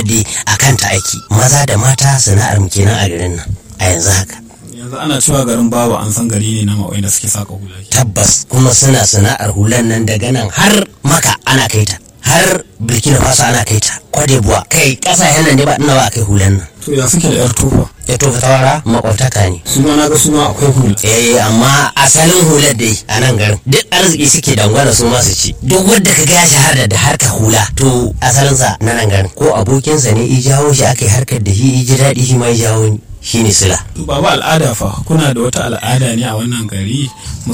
dai a kanta aiki maza da mata sana'ar mu kenan a garin nan a yanzu haka yanzu ana cewa garin babu an san gari ne na ma'oyi da suke saka hula tabbas kuma suna sana'ar hulan nan daga nan har maka ana kai ta har burkina faso ana kai ta kwadebuwa kai kasashen nan dai ba ina ba a kai hulan nan to ya suke da yar tufa ya tofa tawara makwabtaka ne suna na ga suna akwai hula eh amma asalin hular dai a nan garin duk arziki suke dangwana su masu ci duk wanda ka ga ya shahara da harkar hula to asalinsa na nan garin ko abokinsa ne i jawo shi aka yi harkar da shi i ji daɗi shi ma ya jawo ni shi ne sila baba al'ada fa kuna da wata al'ada ne a wannan gari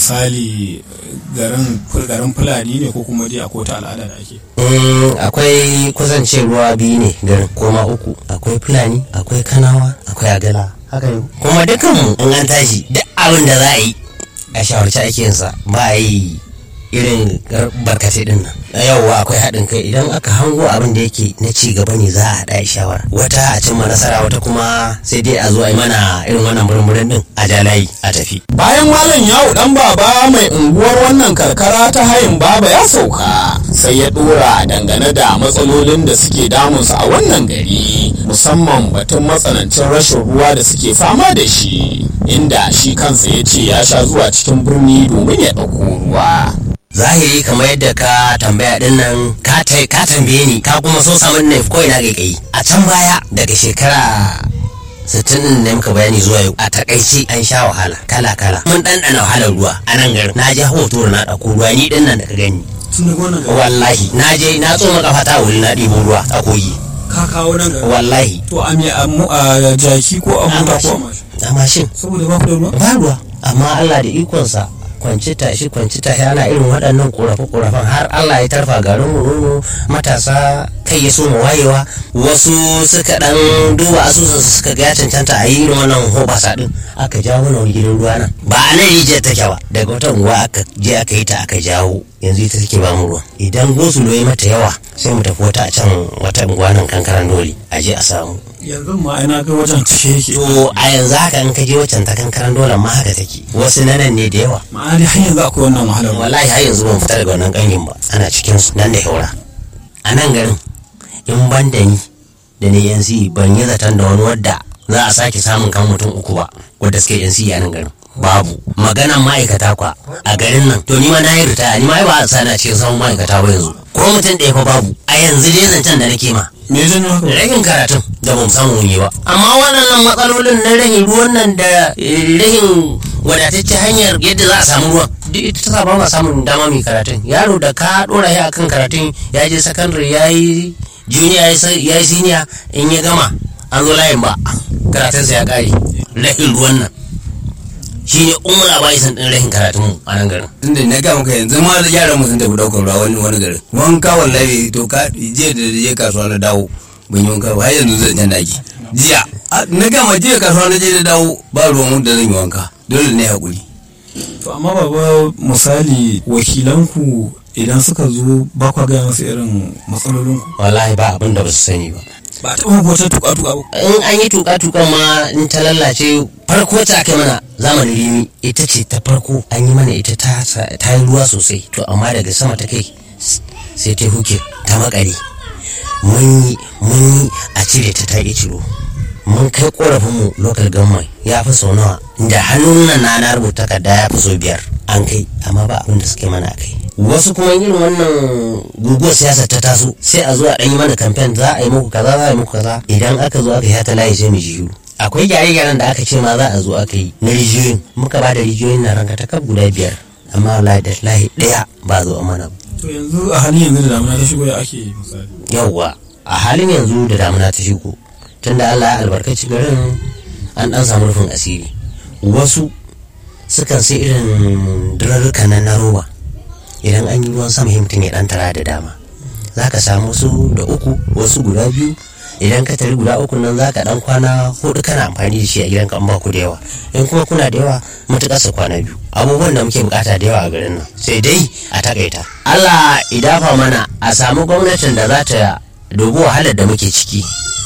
misali garin garin fulani ne ko kuma dai akwai wata al'ada da ake Mm, akwai kusance ruwa biyu ne garin koma uku akwai fulani akwai kanawa akwai agala haka ne kuma dukanmu in an tashi duk abin da za a yi a shawarci ake yinsa ba a yi irin gar- barkatai din nan yauwa akwai haɗin kai idan aka hango abin da yake na ci gaba ne za a haɗa a shawara wata a cimma nasara wata kuma sai dai a zo a yi mana irin wannan murmurin din a ja layi a tafi bayan malam yawo dan baba mai unguwar wannan karkara ta hayin baba ya sauka sai ya dora dangane da matsalolin da suke damunsa a wannan gari musamman batun matsanancin rashin ruwa da suke fama da shi inda shi kansa ya ce ya sha zuwa cikin birni domin ya ɗauko ruwa zahiri kamar yadda ka tambaya din nan ka tai ka tambaye ni ka kuma so samun ne ko ina kai a can baya daga shekara 60 din da muka bayani zuwa yau a takaice an sha wahala kala kala mun ɗanɗana wahalar ruwa a nan garin na je hoto na ɗauko ruwa ni din nan da ka gani wallahi na je na tsoma kafa ta wuri na ɗibo ruwa a kogi ka kawo nan ga wallahi to a me a jaki ko a mota ko a mashin a mashin saboda ba ku da ruwa ba ruwa amma Allah da ikonsa kwanci tashi kwanci tashi ana irin waɗannan ƙorafe-ƙorafen har Allah ya tarfa garin mu matasa kai ya so mu wayewa wasu suka dan duba asusun su suka ga ya cancanta a yi irin wannan hobasa din aka jawo mana wani gidan ruwa nan ba a nan rijiyar take ba daga wata unguwa aka je aka yi ta aka jawo yanzu ita take ba mu ruwa idan gosulo ya mata yawa sai mu tafi wata a can wata unguwa nan kankaran dole a je a samu yanzu ma ina ga wajen cike yake to a yanzu haka in ka je wacan ta kankaran dole ma haka take wasu na nan ne da yawa ma'ana dai har yanzu akwai wannan wahalar ruwa wallahi har yanzu ban fita daga wannan kanyin ba ana cikin su nan da haura a nan garin in ban da ni da ni yanzu ban yi zaton da wani wadda za a sake samun kan mutum uku ba wadda suke yanzu a nan garin babu maganan ma'aikata kwa a garin nan to ni ma na yi ritaya ni ma ba a sana cikin samun ma'aikata ba yanzu ko mutum ɗaya fa babu a yanzu dai zancen da nake ma me zan yi haka rahin karatun da ban samu yi ba amma waɗannan matsalolin na rahin ruwan nan da eh, rahin wadatacce hanyar yadda za a samu ruwan duk ita ta sa ba ma samun dama mai karatun yaro da ka ɗora shi akan karatun ya je sakandare ya yi junior ya yi senior in ya gama an zo layin ba karatunsa ya ƙare rahin ruwan nan shine umar abaisan ɗin rahin karatun mu a nan garin tunda na ga maka yanzu ma yaran mu sun tafi daukar ruwa wani wani garin wanka wallahi to ka je da je kasuwa na dawo ban yi wanka ba har yanzu zan jan daki jiya a- na gama jiya kasuwa na je da dawo ba ruwan da zan yi wanka dole ne hakuri to amma baba misali wakilanku idan suka zo ba kwa gaya masu irin matsalolinku wallahi ba abin da ba su sani ba ba ta taɓa wata tuka-tuka ba in an yi tuka-tukan ma in ta lallace farko ta kai mana zamanin rimi ita ce ta farko an yi mana ita ta ta yi ruwa sosai to amma daga sama ta kai s- sai ta huke ta makare mun yi mun yi a cire ta ta ƙi ciro mun kai korafin mu local government ya fi sau nawa da hannun nan na na rubuta takarda ya fi sau biyar an kai amma ba abin da suke mana a kai wasu kuma irin wannan guguwar siyasa ta taso sai a zo a ɗan yi mana kamfen za a yi muku kaza za a yi muku kaza idan aka zo aka yi ta layi sai mu ji shiru akwai gyare-gyaren da aka ce ma za a zo aka yi na rijiyoyin muka ba da rijiyoyin na ranka ta kaf guda biyar amma wallahi da layi ɗaya ba a zo a mana ba to yanzu a halin yanzu da damuna ta shigo ya ake yi misali yauwa a halin yanzu da damuna ta shigo tunda Allah ya albarkaci garin an dan samu rufin asiri wasu sukan sai irin durarruka na na roba idan an yi ruwan sama himtin ya dan tara da dama za ka samu wasu da uku wasu guda biyu idan ka tari guda uku nan za ka dan kwana hudu kana amfani da shi a gidanka an ba ku da yawa in kuma kuna da yawa matuƙar su kwana biyu abubuwan da muke bukata da yawa a garin nan sai dai a takaita Allah idafa mana a samu gwamnatin da za ta dubi wahalar da muke ciki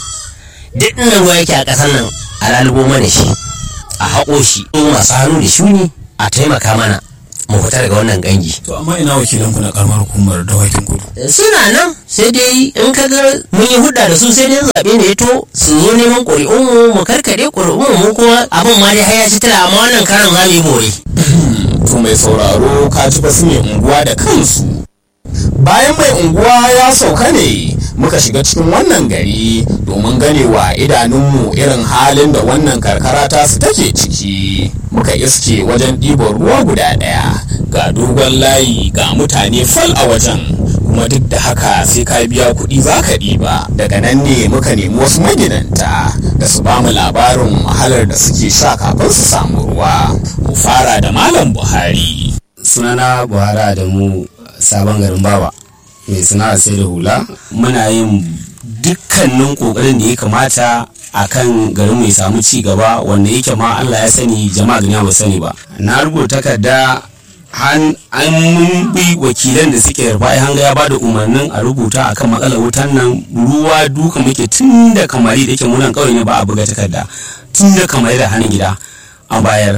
duk inda ruwa yake a ƙasar nan a lalubo mana shi a haƙo shi ko masu hannu da shuni a taimaka mana mu fita daga wannan gangi to amma ina wakilanku na karamar hukumar dawakin kudu suna nan sai dai in ka ga mun yi hudda da su sai dai zaɓe ne ya to su zo neman ƙuri'unmu mu karkade ƙuri'unmu mu kuma abin ma dai har ya ci tala amma wannan karan za mu yi bore to mai sauraro ka ji basu mai unguwa da kansu bayan mai unguwa ya sauka ne muka shiga cikin wannan gari domin ganewa idanunmu irin halin da wannan karkara ta su take ciki muka iske wajen ɗiban ruwa guda ɗaya ga dogon layi ga mutane fal a wajen kuma duk da haka sai ka biya kuɗi za ka ɗiba daga nan ne muka nemi wasu magidanta da su ba mu labarin wahalar da suke sha kafin su samu ruwa mu fara da malam buhari sunana buhari adamu sabon garin baba mai sana'ar sai da hula muna yin dukkanin kokarin da ya kamata a kan garin mai samu ci gaba wanda yake ma Allah ya sani jama'a duniya ba sani ba na rubuta takarda an mun bi wakilan da suke rufai hanga ya bada umarnin a rubuta akan matsalar wutan nan ruwa duka muke tun da kamari da yake munan kawai ne ba a buga takarda tun da kamari da hannun gida a bayar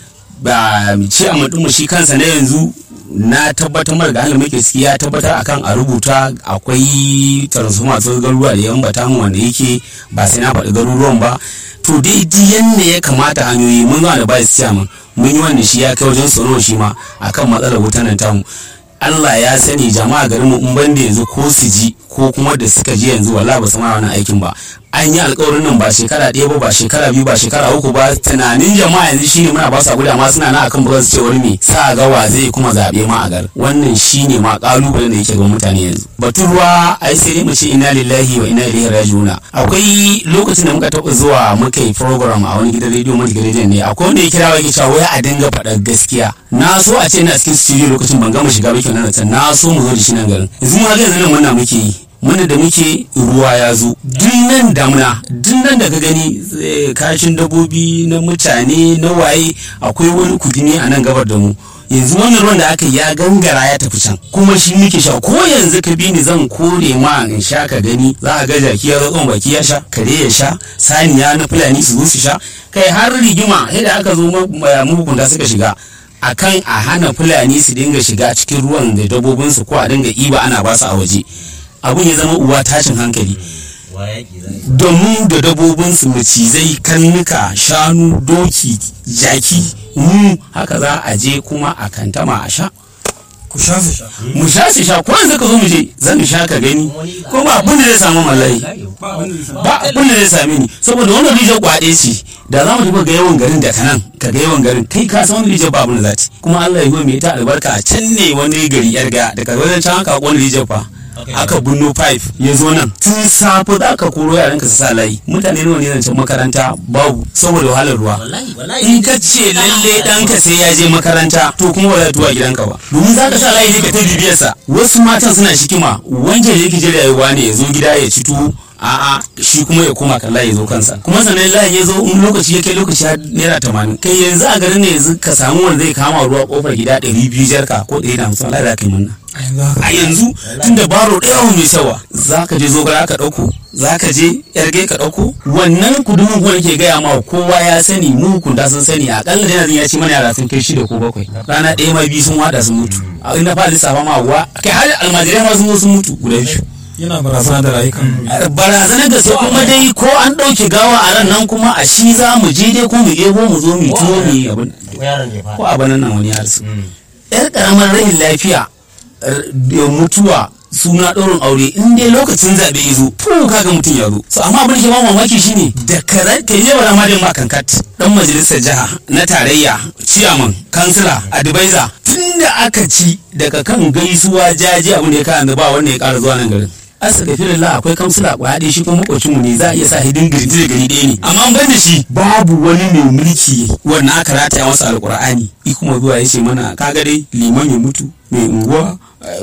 ba ce a mutum shi kansa na yanzu na tabbatar mara da halin muke ciki ya tabbatar akan a rubuta akwai transformer masu garuruwa da yan bata mu wanda yake ba sai na faɗi garuruwan ba to dai yanda ya kamata hanyoyi mun zuwa da ba su mun mun yi wanda shi ya kai wajen tsaro shi ma akan matsalar wutan nan tamu Allah ya sani jama'a garin mu in banda yanzu ko su ji ko kuma da suka ji yanzu wallahi ba su ma wannan aikin ba an yi alkawarin nan ba shekara ɗaya ba ba shekara biyu ba shekara uku ba tunanin jama'a yanzu shine muna ba su guda ma suna na akan ba su ce wani me sa ga wa zai kuma zaɓe ma a gar wannan shine ma kalubalen da yake ga mutane yanzu batun ruwa ai sai dai mu ce inna lillahi wa inna ilaihi raji'un akwai lokacin da muka taɓa zuwa muka yi program a wani gidan rediyo mun gidan rediyon ne akwai wanda ya kira yake cewa wai a dinga faɗar gaskiya na so a ce ina cikin studio lokacin ban gama shiga ba kenan na so mu zo da shi nan garin yanzu mu ga yanzu nan muna muke yi mana da muke ruwa ya zo nan damuna nan da ka gani kashin dabbobi na mutane na waye akwai wani kudini a nan gabar da mu yanzu wannan ruwan da aka ya gangara ya tafi can kuma shi muke sha ko yanzu ka bi ni zan kore ma in sha ka gani za a ga jaki ya zo baki ya sha kare ya sha saniya na fulani su zo su sha kai har rigima da aka zo mahukunta suka shiga akan a hana fulani su dinga shiga cikin ruwan da dabbobinsu ko a dinga iba ana basu a waje abun ya zama uwa tashin hankali domin da dabobinsu macizai karnuka shanu doki jaki mu haka za a je kuma a kantama a sha ku sha su sha mu sha su sha ko yanzu ka zo mu je zan sha ka gani ko ba abin da zai samu mallai ba abin da zai same ni saboda wannan rijiyar kwaɗe ce da za mu duba ga yawan garin da kanan ka ga yawan garin kai ka san wani rijiyar ba abin da za ta kuma Allah ya yi mai ta albarka a can ne wani gari yar ga daga wajen can haka wani rijiyar fa aka bunno pipe ya zo nan tun safe za ka koro yaran ka su sa layi mutane nawa ne zancen makaranta babu saboda wahalar ruwa in ka ce lalle ɗanka sai ya je makaranta to kuma ba za tuwa gidanka ba domin za ka sa layi ne ka ta bibiyarsa wasu matan suna shikima wancan da yake jira yayi ne ya zo gida ya ci tuwo a'a shi kuma ya koma kan layi zo kansa kuma sannan layi ya zo in lokaci ya kai lokaci har naira tamanin kai yanzu a garin ne yanzu ka samu wanda zai kama ruwa kofar gida ɗari biyu jarka ko ɗari da hamsin Allah za ka yi munna a yanzu tun da baro ɗaya mai sawa za ka je zogara ka ɗauko za ka je yarge ka ɗauko wannan kudumin kuma ke gaya ma kowa ya sani mu hukunta sun sani akalla da yanzu ya ci mana yara sun kai shida ko bakwai rana ɗaya ma biyu sun wada sun mutu a inda fa lissafa ma wa kai har almajirai ma sun zo sun mutu guda biyu yana barazana da rayukan barazanar da sai kuma dai ko an ɗauke gawa a ran nan kuma a shi za mu je dai ko mu ebo mu zo mu tuwo mu yi abin ko a banan nan wani ya rasu yar karamar rahin lafiya da mutuwa suna ɗaurin aure in dai lokacin zaɓe ya zo to kaga mutum ya zo so amma abin da ke ba mamaki shine da karar ka yi wa madin ma kankat dan majalisar jiha na tarayya ciyaman kansila advisor tun da aka ci daga kan gaisuwa jaji abin da ya kawo ba wanda ya ƙara zuwa nan garin asa ga firin akwai kamsila kwaya ɗaya shi kuma makocinmu ne za a iya sa hidin girgi da gari ɗaya ne amma ban da shi babu wani mai mulki wannan aka rataya masa alkur'ani i kuma zuwa ya ce mana kaga dai liman ya mutu mai unguwa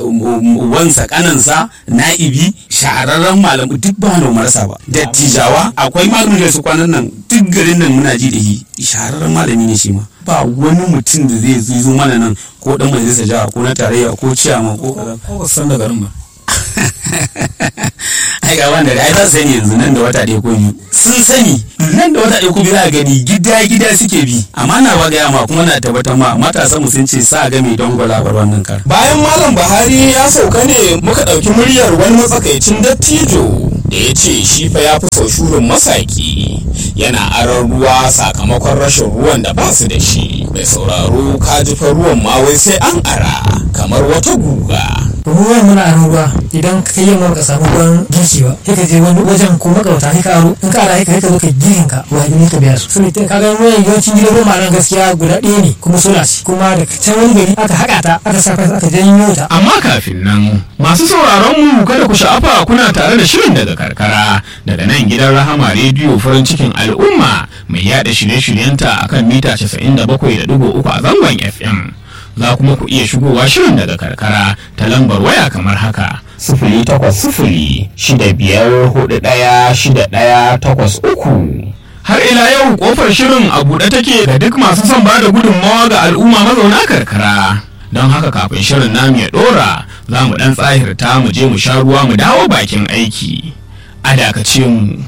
wansa kanansa na'ibi shahararren malamu duk ba wani marasa ba dattijawa akwai malamin da su kwanan nan duk garin nan muna ji da shi shahararren malami ne shi ma ba wani mutum da zai zo mana nan ko dan majalisar jiha ko na tarayya ko ciyama ko kaza ko ba san da garin ba ai ga wanda ai za su sani yanzu nan da wata ɗaya ko biyu sun sani nan da wata ɗaya ko biyu za a gani gida gida suke bi amma na ba gaya ma kuma na tabbatar ma matasan mu sun ce sa ga mai don gwalabar wannan kar bayan malam buhari ya sauka ne muka ɗauki muryar wani matsakaicin dattijo da ya ce shi fa ya fi sau shurin masaki yana aron ruwa sakamakon rashin ruwan da ba su da shi mai sauraro ka ji fa ruwan ma wai sai an ara kamar wata guga ruwan muna aron ruwa idan ka yi ka samu ruwan girki ba sai ka je wani wajen ko makauta sai ka aro in ka ara sai ka zo ka girin ka wa ne ka biya su sun ka ga ruwan yawancin gidan ruwa nan gaskiya guda ɗaya ne kuma sola ce kuma da can wani gari aka haƙa ta aka sa aka janyo ta amma kafin nan masu sauraron mu kada ku sha'afa kuna tare da shirin daga karkara daga nan gidan rahama rediyo farin cikin al'umma mai yada shirye-shiryenta akan mita 97.3 a zangon fm za kuma ku iya shigowa shirin daga karkara ta lambar waya kamar haka sifili takwas sifili shida biyar hudu ɗaya shida ɗaya takwas uku har ila yau kofar shirin a buɗe take ga duk masu son ba da gudunmawa ga al'umma mazauna karkara don haka kafin shirin namu ya ɗora za mu ɗan tsahirta mu je mu sha ruwa mu dawo bakin aiki a dakace mu